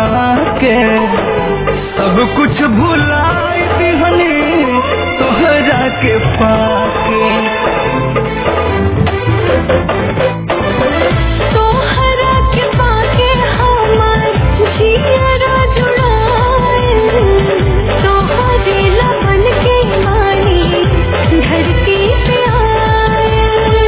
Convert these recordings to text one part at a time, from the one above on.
के सब कुछ भुलाई दिहनी तोहरा के पाके तोहरा के पाके हमार जियरा जुड़ाए तोहरे लमन के मानी धरती पे आए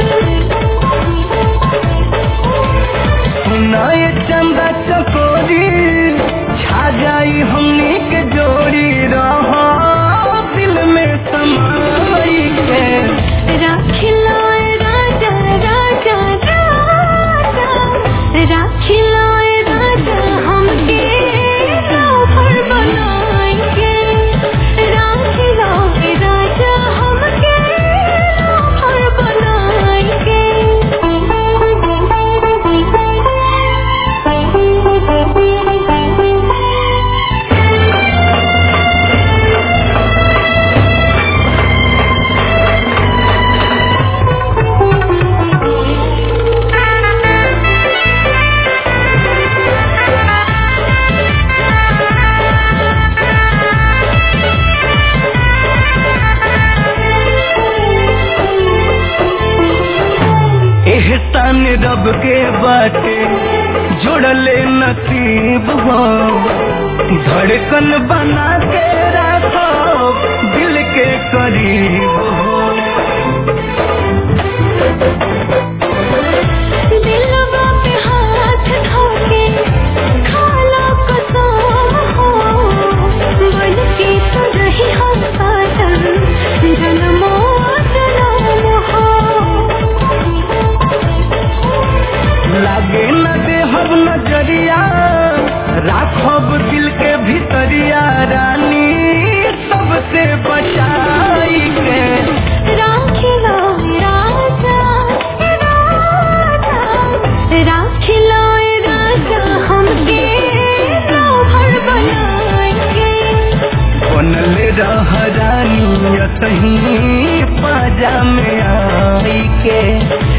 सुनाए चंदा चकोरी छा जाई हमनी के जोड़ी रहा दिल में समाई के राखिलाए राजा राजा राजा राखिलाए राजा हमके राभर बनाएंगे राखिलाए राजा हमके राभर बनाएंगे एहसान रब के बाटे जोड़ले नसीब हो धड़कन बना के रखो दिल के करीब हो दिलवा पे हाथ धोके खाला कसम हो बन के तो रही हम साजन जन्मो जन्म हो लागे न देहब नजरिया राखब दिल के भीतरिया रानी सबसे बचाई के राखिला राजा राजा राखिला राजा हमके राभर बनाएंगे बनले रह रानी सही पाजा में आई के